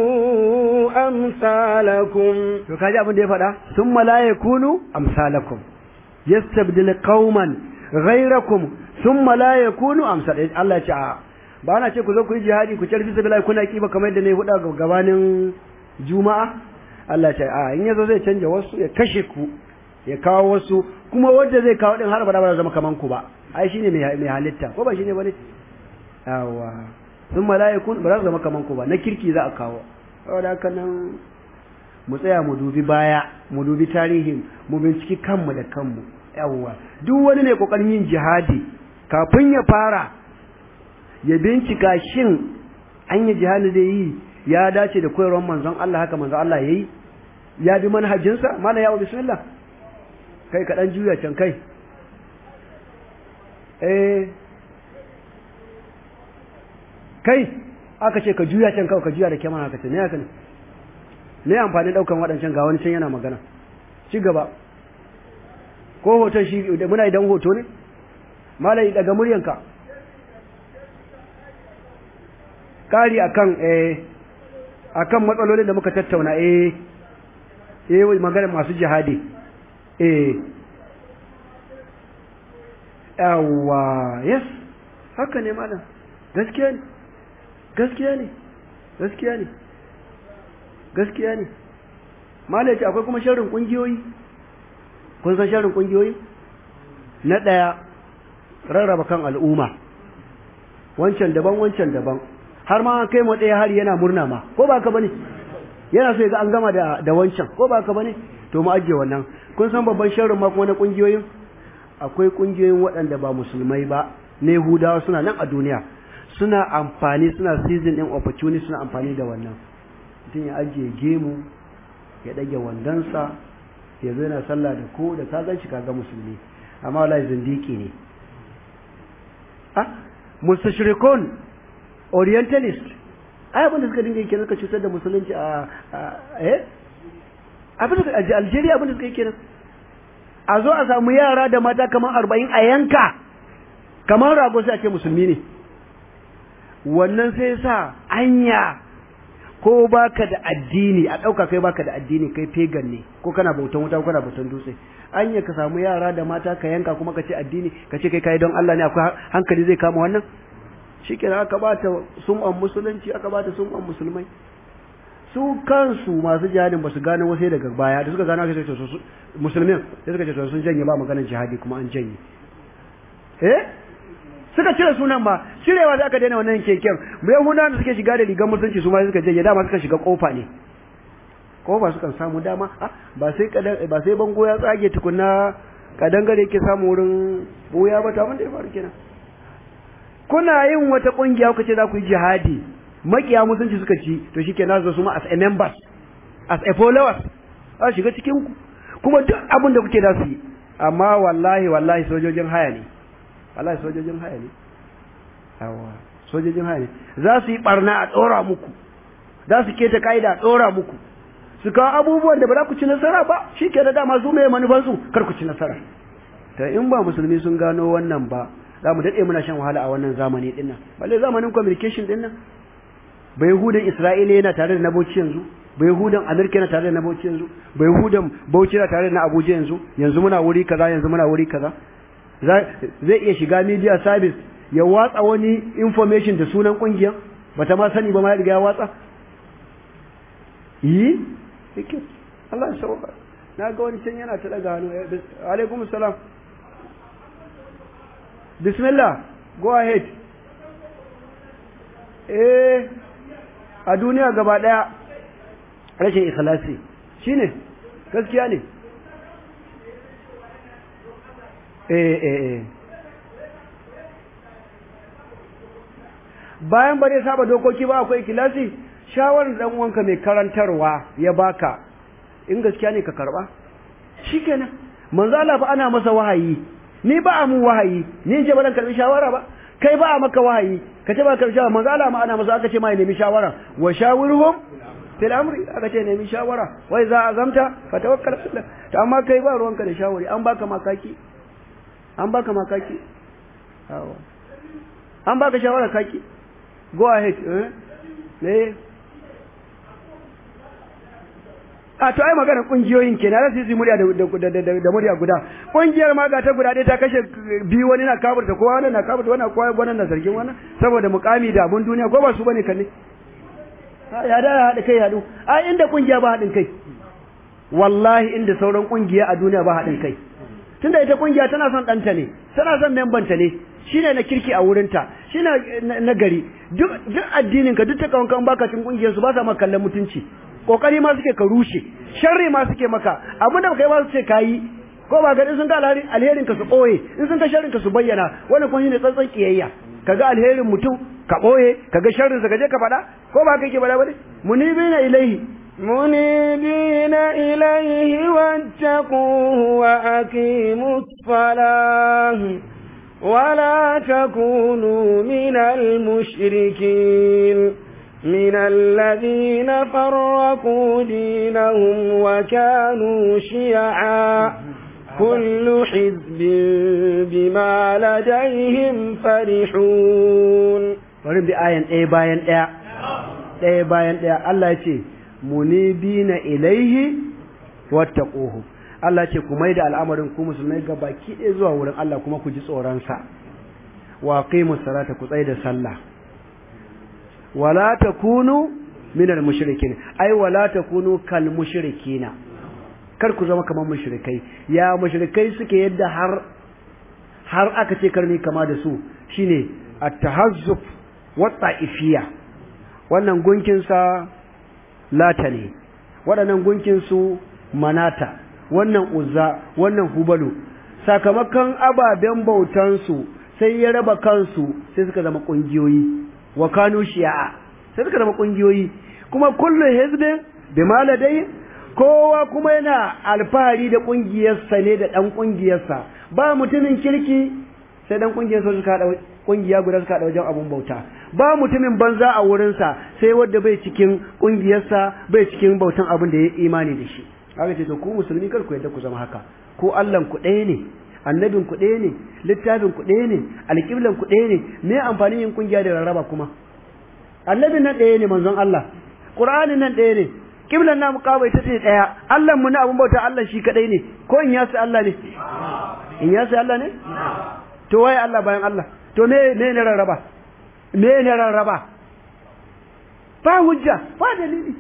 amsalakum to kaji abin da ya faɗa thumma la yakunu amsalakum yastabdil qauman ghayrakum thumma la yakunu amsal Allah ya ce ba na ce ku zo ku yi jihadi ku tarfi sabila kuna kiba kamar yadda ne huda gabanin juma'a Allah ce a in yazo zai canja wasu ya kashe ku ya kawo wasu kuma wanda zai kawo din har ba da zama kaman ku ba ai shine mai mai halitta ko ba shine bane yawa sun malaikun ba za su zama kaman ku ba na kirki za a kawo saboda haka nan mu tsaya mu dubi baya mu dubi tarihin mu binciki kanmu da kanmu yawa duk wani ne kokarin yin jihadi kafin ya fara ya bincika shin an yi jihadi da yi ya dace da koyarwar manzon Allah haka manzon Allah yayi ya bi manhajinsa mana ya bismillah kai ka dan juya can kai eh kai aka ce ka juya can kawai ka juya da kyamara ka ce me haka ne me amfani daukan waɗancan ga wani can yana magana ci gaba ko hoton shi muna idan hoto ne malai daga muryanka kari akan eh akan matsalolin da muka tattauna eh eh magana masu jihadi eh yawa yes haka ne malam gaskiya ne gaskiya ne gaskiya ne gaskiya ne malam ce akwai kuma sharrin kungiyoyi kun san sharrin kungiyoyi na daya rarraba kan al'umma wancan daban wancan daban har ma an kai mu daya hari yana murna ma ko ba ka bane yana so ya ga an gama da da wancan ko ba ka bane to mu ajiye wannan kun san babban sharrin ma kuma na kungiyoyin akwai kungiyoyin waɗanda ba musulmai ba ne Yahudawa suna nan a duniya suna amfani suna season din opportunity suna amfani da wannan mutum ya ajiye gemu ya ɗage wandonsa ya zo yana sallah da ko da ka gan shi kaga musulmi amma wallahi zindiki ne ah mustashrikun orientalist ai abin da suka dinga yi kenan suka cutar da musulunci a eh abin da Algeria abin da suka yi kenan a zo a samu yara da mata kamar arba'in a yanka kamar rago sai a ce musulmi ne wannan sai sa anya ko baka da addini a ɗauka kai baka da addini kai pagan ne ko kana bautan wuta ko kana bautan dutse anya ka samu yara da mata ka yanka kuma ka ce addini ka ce kai kai don Allah ne akwai hankali zai kama wannan shikenan aka bata sum'an musulunci aka bata sum'an musulmai su kansu masu jihadin ba su gane wasu daga baya da suka gano aka ce su musulmin sai suka ce sun janye ba maganar jihadi kuma an janye eh suka cire sunan ba cirewa da aka daina wannan keken bai huda da suke shiga da rigar musulunci su ma suka janye dama suka shiga kofa ne kofa suka samu dama ba sai ba sai bango ya tsage tukunna kadangare yake samu wurin boya ba ta mun da ya faru kenan kuna yin wata kungiya kuka ce za ku yi jihadi makiya musulunci suka ci to shikenan zo su ma as a members as a followers za shiga cikin ku kuma duk abin da kuke da su yi amma wallahi wallahi sojojin haya ne wallahi sojojin haya ne yawa sojojin haya ne za su yi barna a tsora muku za su keta kaida a tsora muku su kawo abubuwan da ba za ku ci nasara ba shi ke da dama su mai manufansu kar ku ci nasara ta in ba musulmi sun gano wannan ba za mu daɗe muna shan wahala a wannan zamani ɗin nan balle zamanin communication ɗin nan ba yahudan isra'ila yana tare da na bauchi yanzu ba yahudan amerika yana tare da na bauchi yanzu ba yahudan bauchi yana tare da na abuja yanzu yanzu muna wuri kaza yanzu muna wuri kaza zai iya shiga media service ya watsa wani information da sunan kungiya bata ma sani ba ma ya riga ya watsa yi yake Allah ya sauka na ga wani can yana ta daga hannu alaikum salam bismillah go ahead eh a duniya gaba daya rashin ikhlasi shine gaskiya ne eh eh eh bayan ba zai saba dokoki ba akwai ikhlasi shawarar dan uwanka mai karantarwa ya baka in gaskiya ne ka karba shikenan manzo Allah fa ana masa wahayi ni ba a mu wahayi ni in ce ba dan karbi shawara ba kai ba a maka wahayi ka ce ba karbi shawara manzo Allah ma ana masa aka ce ma ya nemi shawara wa shawirhum fil amri aka ce nemi shawara wai za azamta fa tawakkal Allah to amma kai ba ruwanka da shawari an baka makaki an baka makaki awa an baka shawara kaki go ahead eh ne a to ai magana kungiyoyin kenan za su yi murya da da murya guda kungiyar ma ga ta guda ɗaya ta kashe biyu wani na kaburta kowa wani na kaburta wani kowa wani na zargin wani saboda mukami da abun duniya ko ba su bane kalle ya da haɗa kai haɗu a inda kungiya ba haɗin kai wallahi inda sauran kungiya a duniya ba haɗin kai tunda ita kungiya tana son ɗanta ne tana son membanta ne shine na kirki a wurinta shine na gari duk duk addinin ka duk ta kawanka in baka cin kungiyar su ba sa maka kallon mutunci kokari ma suke ka rushe sharri ma suke maka abinda kai ba su ce kayi ko ba ga sun ga alherin ka su ɓoye in sun ga sharrin ka su bayyana wannan kuma shine tsantsan kiyayya kaga alherin mutum ka ɓoye kaga sharrin sa kaje ka faɗa ko ba kai ke faɗa bane munibina ilaihi منيبين إليه واتقوه وأقيموا الصلاة ولا تكونوا من المشركين من الذين فرقوا دينهم وكانوا شيعا كل حزب بما لديهم فرحون ورد بآية ɗaya bayan ɗaya ɗaya bayan ɗaya Allah ya ce munibina ilaihi wattaquhu Allah ce ku maida al'amarin ku musulmai ga baki ɗaya zuwa wurin Allah kuma ku ji tsoron sa wa aqimus salata ku tsaya da sallah wala takunu minal mushrikin ai wala takunu kal mushrikina kar ku zama kamar mushrikai ya mushrikai suke yadda har har aka ce karni kama da su shine at-tahazzub wa ta'ifiyya wannan gunkin sa lata ne waɗannan gunkin su manata wannan uzza wannan hubalu sakamakon ababen bautan su sai ya raba kansu sai suka zama kungiyoyi wa kanu shi'a sai suka zama kungiyoyi kuma kullu hizbin bima ladai kowa kuma yana alfahari da kungiyarsa ne da dan kungiyarsa ba mutumin kirki sai dan kungiyarsa suka hada kungiya guda suka hada wajen abun bauta ba mutumin banza a wurinsa sai wanda bai cikin kungiyarsa bai cikin bautan abin da ya imani da shi haka ce to ku musulmi kar ku yadda ku zama haka ko Allah ku ɗaya ne annabin ku ɗaya ne littafin ku ɗaya ne alƙiblan ku ɗaya ne me amfanin yin kungiya da rarraba kuma annabin nan ɗaya ne manzon Allah Qur'anin nan ɗaya ne kiblan namu kawai ta ce ɗaya Allah mu na abun bauta Allah shi kadai ne ko in yasi Allah ne in yasi Allah ne to waye Allah bayan Allah to me me ne rarraba me ne rarraba ba hujja ba dalili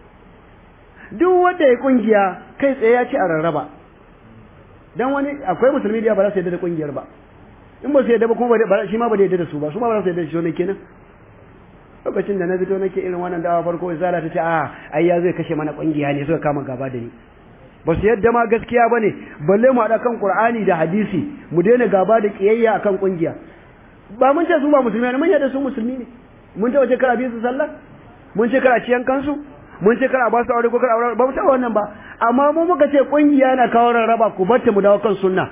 duk wanda ya kungiya kai tsaye ya ci a rarraba dan wani akwai musulmi da ba za su yarda da kungiyar ba in ba su yarda ba kuma shi ma ba da yarda da su ba su ma ba za su yarda da shi ne kenan lokacin da na fito nake irin wannan dawa farko izala ta ce a ai ya zai kashe mana kungiya ne suka kama gaba da ni ba su yadda ma gaskiya bane balle mu haɗa kan qur'ani da hadisi mu daina gaba da kiyayya akan kungiya ba mun ce su ba musulmi ne mun yadda su musulmi ne mun ta wace kara biyu su sallah mun ce kara ciyan kansu mun ce kara ba su aure ko kara aure ba mu taɓa wannan ba amma mu muka ce kungiya na kawo rarraba ku batta mu dawo kan sunna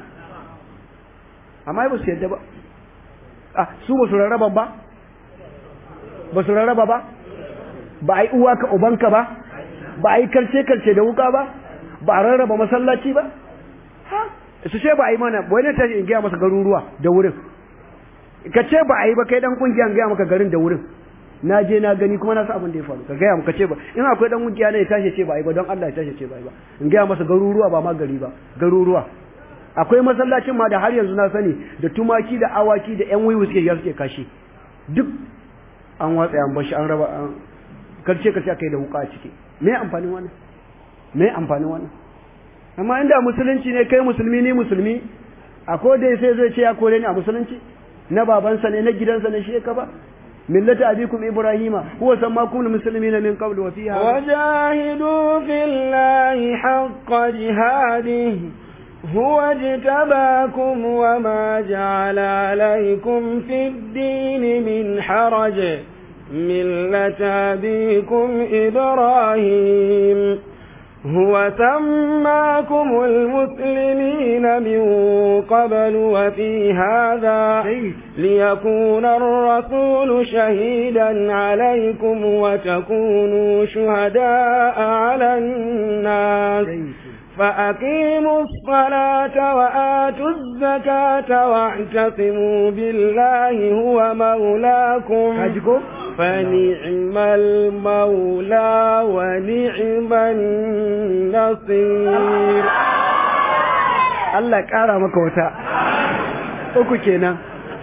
amma ba su yadda ba ah su ba su rarraba ba ba su rarraba ba ba a yi uwa ka ubanka ba ba a yi karce-karce da wuka ba ba a rarraba masallaci ba ha su ce ba a yi mana wani ta in gaya masa garuruwa da wurin ka ce ba a yi ba kai dan kungiya gaya maka garin da wurin na je na gani kuma na sa abin da ya faru ka gaya maka ce ba in akwai dan kungiya ne ya tashi ce ba a yi ba don Allah ya tashi ce ba a yi ba in gaya masa garuruwa ba ma gari ba garuruwa akwai masallacin ma da har yanzu na sani da tumaki da awaki da yan wiwu suke ya suke kashi duk an watsa an bashi an raba an karce karce aka yi da wuka a ciki me amfanin wannan me amfanin wannan amma inda musulunci ne kai musulmi ni musulmi a ko dai sai zai ce ya kore ni a musulunci na babansa ne na gidansa ne shi ka ba millata abikum ibrahima huwa sammakum almuslimina min qabl wa fiha wajahidu fillahi haqqa jihadihi هو اجتباكم وما جعل عليكم في الدين من حرج ملة أبيكم إبراهيم هو سماكم المسلمين من قبل وفي هذا ليكون الرسول شهيدا عليكم وتكونوا شهداء على الناس فأقيموا الصلاة وآتوا الزكاة واعتصموا بالله هو مولاكم فنعم المولى ونعم النصير Allah ƙara maka wata uku kenan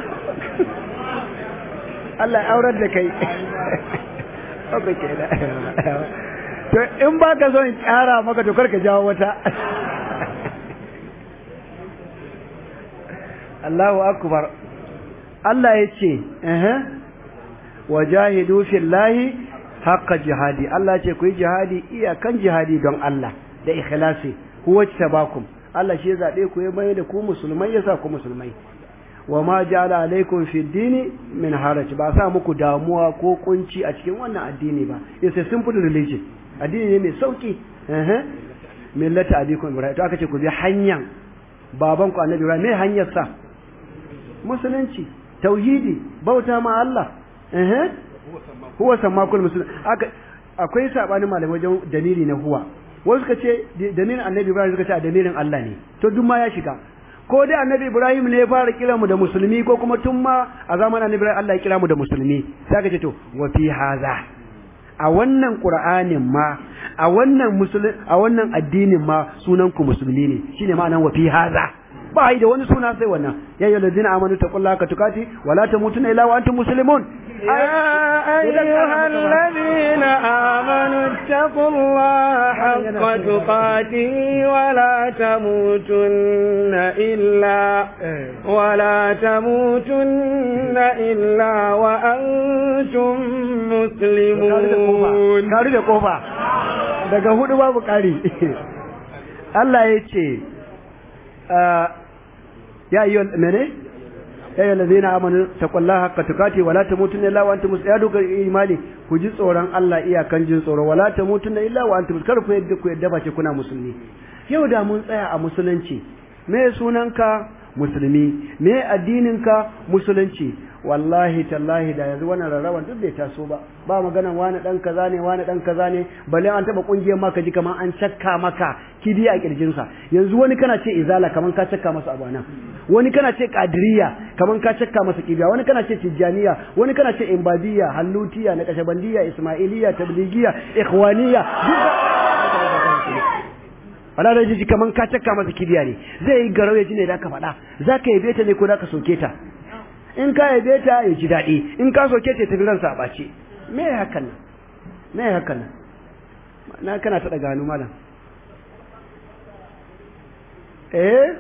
Allah aurar da kai uku kenan to in ba ka son ƙara maka to karka jawo wata Allahu akbar Allah ya ce wajahidu fillahi haqqa jihadi Allah ce ku yi jihadi iyakan jihadi don Allah da ikhlasi huwa tabakum Allah shi ya zabe ku ya mai da ku musulmai yasa ku musulmai wa ma ja'ala alaikum fi dini min haraj ba sa muku damuwa ko kunci a cikin wannan addini ba it's a simple religion addini ne mai sauki eh millata abikum ibrahim to aka ce ku bi hanyar baban ku annabi ibrahim me hanyar sa musulunci tauhidi bauta ma Allah eh huwa sammakul muslim aka akwai sabanin malamai wajen dalili na huwa wasu suka ce dalilin annabi ibrahim suka ce dalilin Allah ne to duk ma ya shiga ko dai annabi ibrahim ne ya fara kira mu da musulmi ko kuma tun ma a zamanin annabi ibrahim Allah ya kira mu da musulmi sai aka ce to wa fi haza a wannan qur'anin ma a wannan musulmi a wannan addinin ma sunan ku musulmi ne shine ma'anan wa fi haza ba da wani suna sai wannan ya ayyuhal ladina amanu taqullaha ka tukati wa la tamutunna illa wa antum muslimun يا أيها الذين آمنوا اتقوا الله حق تقاته ولا تموتن إلا ولا تموتن إلا وأنتم مسلمون kari da kofa daga hudu babu kari Allah ya ce ya yi mene ya yi lazina amanu taqullaha haqqa tuqati wala tamutunna illa wa antum muslimun ya duka imani ku ji tsoron Allah iyakan jin tsoro wala tamutunna illa wa antum kar ku yadda ku yadda ba ce kuna musulmi yau da mun tsaya a musulunci me sunanka musulmi me addininka musulunci wallahi tallahi da yanzu wannan rarraban duk bai taso ba ba maganan wani dan kaza ne wani dan kaza ne balle an taba kungiyar maka ji kaman an cakka maka kidi a kirjin sa yanzu wani kana ce izala kaman ka cakka masa abana wani kana ce qadiriya kaman ka cakka masa kibiya wani kana ce tijaniya wani kana ce imbadiya hallutiya na kashabandiya ismailiya tablighiya ikhwaniya wala da jiji kaman ka cakka masa kibiya ne zai yi garau ya ji ne da ka faɗa za ka yabe ta ne ko da ka soke ta in ka yabe ta ya ji daɗi in ka soke ta tafi ransa a ɓace me ya hakan nan me ya hakan nan na kana ta daga hannu malam eh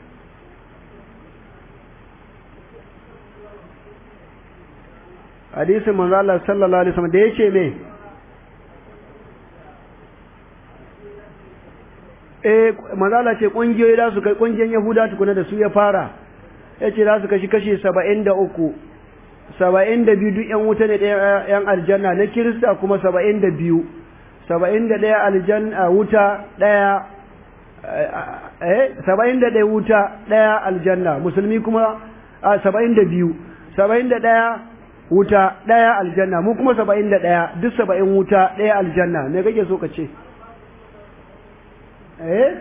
hadisin manzo Allah sallallahu alaihi wasallam da yace me eh manzo Allah ce kungiyoyi da su kai kungiyan Yahuda tukuna da su ya fara yace za su kashi kashi 73 72 duk yan wuta ne ɗaya yan aljanna na Kirista kuma 72 71 aljanna wuta ɗaya eh 71 wuta ɗaya aljanna musulmi kuma 72 71 wuta ɗaya aljanna mu kuma 71 duk 70 wuta ɗaya aljanna me kake so ka ce eh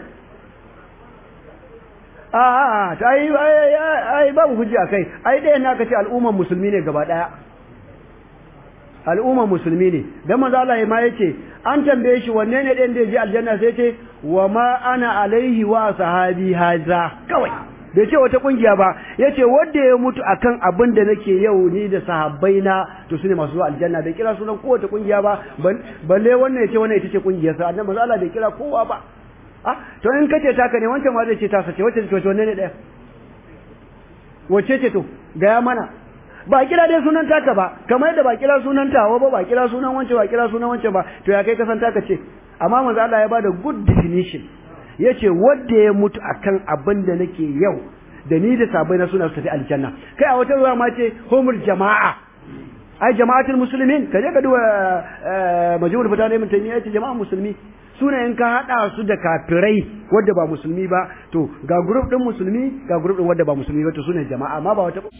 a a ta yi ai babu hujja kai ai ɗaya na ka ce al'umman musulmi ne gaba ɗaya al'umman musulmi ne dan manzo Allah ma yace an tambaye shi wanne ne ɗayan da ya je aljanna sai ce wa ma ana alaihi wa sahabi haza kawai bai ce wata kungiya ba yace wanda ya mutu akan abin da nake yau ni da sahabbai na to sune masu zuwa aljanna bai kira sunan kowace kungiya ba balle wannan yace wannan ita ce kungiyar sa annabi manzo Allah bai kira kowa ba ah to in kace taka ne wancan ma zai ce ta sace wacce ce wanne ne daya wacce ce to gaya mana ba kira dai sunan taka ba kamar yadda ba kira sunan tawa ba ba kira sunan wancan ba kira sunan wancan ba to ya kai kasan taka ce amma manzo Allah ya bada good definition yace wanda ya mutu akan abin da nake yau da ni da sabai na suna su tafi aljanna kai a wata ruwa ma ce humul jama'a ai jama'atul muslimin kaje ka duba majmu'ul fatana min taymiya yace jama'a musulmi suna in ka hada su da kafirai wanda ba musulmi ba to ga group din musulmi ga group din wanda ba musulmi ba to sune jama'a amma ba wata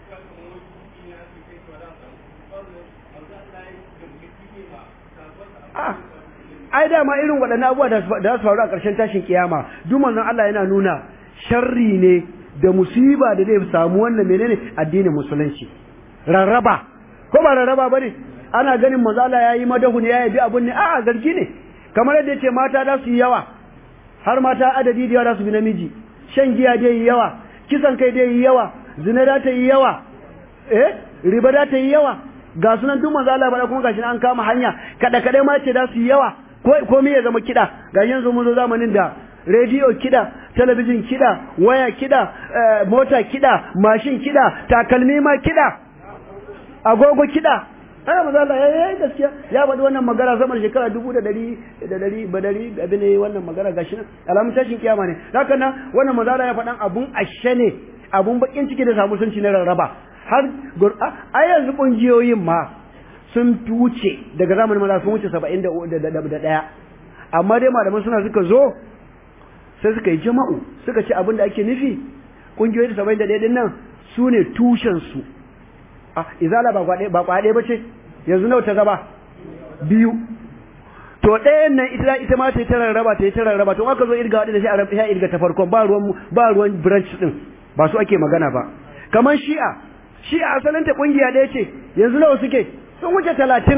ai dama irin waɗannan abubuwa da za su faru a ƙarshen tashin kiyama duk manzon Allah yana nuna sharri ne da musiba da zai samu wannan menene addinin musulunci rarraba ko ba rarraba bane ana ganin manzo Allah yayi madahu ne yayi bi abun ne a'a zargi ne kamar yadda yace mata da su yi yawa har mata adadi da yawa da su bi namiji shan giya dai yi yawa kisan kai dai yi yawa zina da ta yi yawa eh riba da ta yi yawa ga sunan duk manzo Allah bada kuma gashi an kama hanya kada kada ma ce da su yi yawa ko ko me ya zama kida ga yanzu mun zo zamanin da rediyo kida talabijin kida waya kida mota kida mashin kida takalmi ma kida agogo kida ana maza Allah ya yi gaskiya ya faɗi wannan magana sama da shekara dubu da ɗari da ɗari ba ɗari abin ne wannan magana gashi nan alamun tashin kiyama ne haka nan wannan maza Allah ya faɗan abun ashe ne abun bakin ciki da samu sun ci na rarraba har a yanzu ƙungiyoyin ma sun wuce daga zamanin maza sun wuce saba'in da ɗaya amma dai malaman suna suka zo sai suka yi jama'u suka ce abin da ake nufi ƙungiyoyi da saba'in da ɗaya ɗin nan su ne tushensu a izala ba kwaɗe ba kwaɗe ba ce yanzu nawa ta zaba biyu to ɗayan nan ita ita ma ta yi ta rarraba ta yi ta rarraba to aka zo irga wadda shi a rabu ya irga ta farkon ba ruwan ba ruwan branch din ba su ake magana ba kamar shi'a shi'a asalin ta kungiya ɗaya ce yanzu nawa suke sun wuce talatin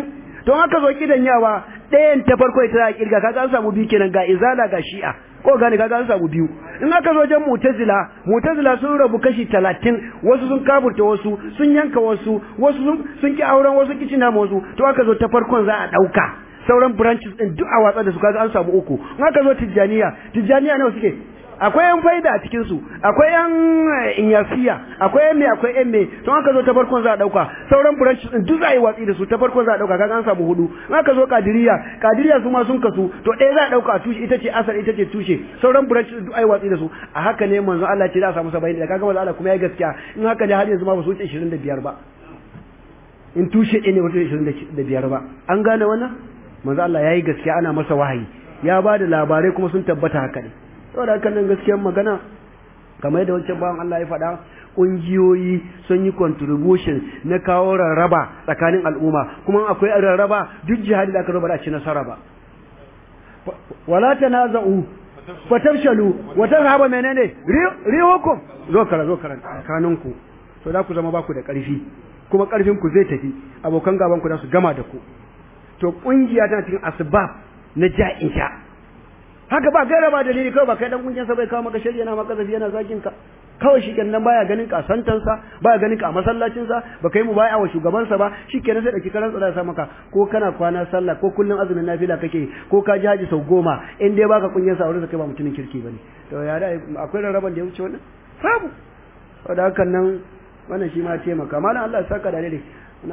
to haka zo kidan yawa ɗayan ta farko ita za a kirga kaga an samu biyu kenan ga izala ga shi'a ko gane kaga an samu biyu in aka zo wajen mutazila mutazila sun rabu kashi talatin wasu sun kaburta wasu sun yanka wasu wasu sun sun ki auren wasu kicina wasu to aka zo ta farkon za a ɗauka sauran branches din duk a watsa da su kaga an samu uku in aka zo tijjaniya tijjaniya nawa suke akwai yan faida a cikin su akwai yan inyasiya akwai yan me akwai yan me to aka zo ta farkon za a dauka sauran branches din duk za a yi watsi da su ta farkon za a dauka kaga an samu hudu in aka zo kadiriya kadiriya su ma sun kasu to ɗaya za a dauka a tushe ita ce asal ita ce tushe sauran branches din duk a yi watsi da su a haka ne manzo Allah ce za a samu 70 da kaga manzo Allah kuma ya gaskiya in haka ne har yanzu ma ba su wuce 25 ba in tushe ɗaya ne ba su 25 ba an gane wannan manzo Allah yayi gaskiya ana masa wahayi ya ba da labarai kuma sun tabbata haka ne saboda haka nan gaskiyar magana kamar yadda wancan bawan Allah ya faɗa ƙungiyoyi sun yi contribution na kawo rarraba tsakanin al'umma kuma akwai rarraba duk jihadi da aka raba da ci nasara ba wala tanaza'u fatafshalu wa tazhaba menene rihukum zo kara zo kara kanunku to da ku zama ba ku da ƙarfi kuma ƙarfin ku zai tafi abokan gaban ku za su gama da ku to kungiya tana cikin asbab na ja'in sha haka ba gaira ba dalili kawai ba kai dan kungiyar sa bai kawo maka shari'a na maka zafi yana zakin ka kawai shi kenan baya ganin ka santan sa baya ganin ka a masallacin sa ba kai mu baya wa shugaban sa ba shikenan sai da kikaran tsara sa maka ko kana kwana sallah ko kullun azumin nafila kake ko ka ji haji sau goma in dai baka kungiyar sa wurin sa kai ba mutumin kirki bane to ya da akwai rarraban da ya wuce wannan babu saboda hakan nan wannan shi ma taimaka malam Allah ya saka da dai na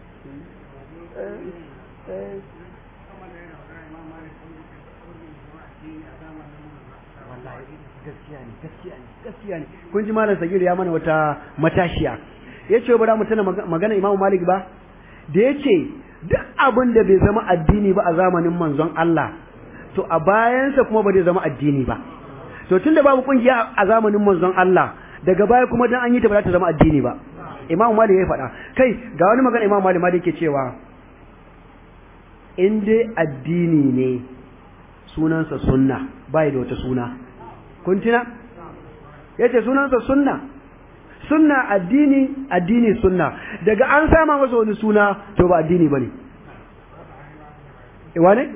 gaskiya ne gaskiya ne gaskiya ne kun ji malam sagir ya mana wata matashiya yace ba za mu tana magana Imam Malik ba da yace duk abin da bai zama addini ba a zamanin manzon Allah to a bayansa kuma ba zai zama addini ba to tunda babu kungiya a zamanin manzon Allah daga baya kuma dan an yi ta ba za ta zama addini ba Imam Malik ya faɗa kai ga wani magana Imam Malik ma da yake cewa in dai addini ne sunansa sunna bai da wata suna kun tuna yace sunansa sunna sunna addini addini sunna daga an sama masa wani suna to ba addini bane e wane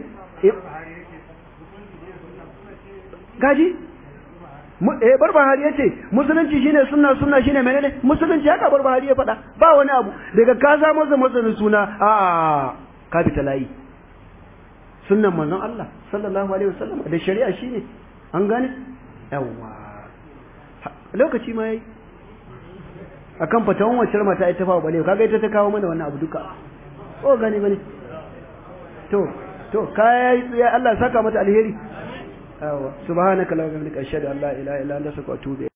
gaji eh barbahari yace musulunci shine sunna sunna shine menene musulunci haka barbahari ya faɗa ba wani abu daga ka samu masa masa suna a ka fita layi sunnan manzon Allah sallallahu alaihi wasallam da shari'a shine an gane yawa lokaci ma yayi akan fatawan wacce mata ita fa bale kaga ita ta kawo mana wannan abu duka ko gane bane to to kai ya Allah saka mata alheri yawa subhanaka la ilaha illa anta astaghfiruka wa atubu